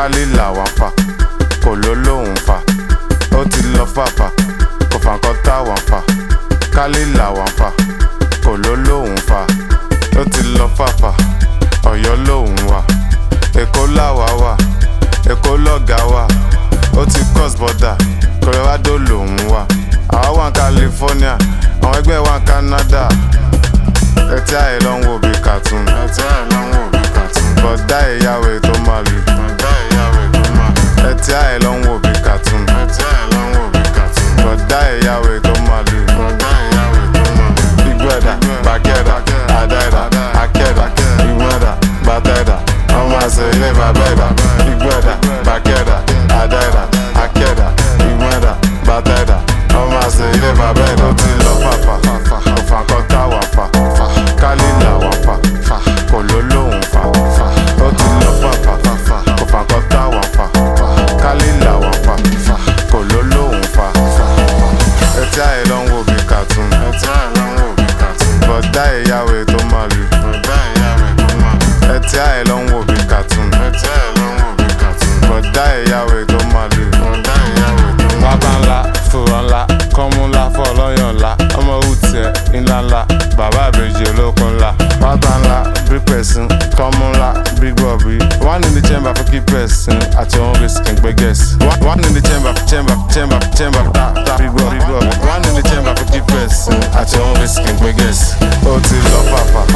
kálí làwọn fà kò ló lóhùn fà ó ti lọ fàfà kò fà nǹkan táwọn fà kálí làwọn fà kò ló lóhùn fà ó ti lọ fàfà ọ̀yọ́ lóhùn wà èkó làwà wà èkó lọ́gà wà ó ti cross border colorado lòún wà àwa wà ní california àwọn ẹgbẹ́ wà ní canada ẹtí àyè ló ń wò bí cartoon ẹtí àyè ló ń wò bí cartoon bọ̀dá ìyàwó tó máa lù bọ̀dá ìyàwó tó máa lù ẹtí àyè ló ń wò bí cartoon ẹtí àyè ló ń wò bí cartoon bọ̀dá ìyàwó tó máa lù bọ̀dá ìyàwó tó máa lù ìgbẹ́dà bàkẹ́dà àdáìdà akẹ́dà ìgbẹ́dà bàtẹ́dà ọmọ àṣẹ ilé bàbẹ́dà ìgbẹ́dà bàkẹ́dà àdáìdà akẹ́dà ìgbẹ́dà bàtẹ́dà ọmọ àṣẹ ilé bàbẹ́dà ó ti lọ fàfà òfà kan táwà fà kálí làwọn fà kò ló lóhùn fà ó ti lọ fàfà òfà kan táwà fà kálí làwọn fà kò ló lóhùn fà ẹtí àyè ló ń wò bí cartoon ẹtí àyè ló ń wò bí cartoon bọ̀dá ìyàwó tó máa lù bọ̀dá ìyàwó tó máa lù ẹtí àyè ló ń wò bí cartoon ẹtí àyè ló ń wò bí cartoon bọ̀dá ìyàwó tó máa lù bọ̀dá ìyàwó tó máa lù. wábà ńlá fòrọ̀ ńlá kọ́mú ńlá fọlọ́yàn ńlá ọmọ òwútiẹ̀ ńlá ńlá bàbá àbèjì olókun ńlá wábà ńlá bí pẹ̀sìn kọ́mú ńlá bí gbọ̀bí one in the chamber for keep person àti òun risk ń gbé guess one in the chamber chamber chamber chamber ta ta bí gbọ̀ bí gbọ̀ one in the chamber for keep person àti òun risk ń gbé guess ó ti lọ fàfà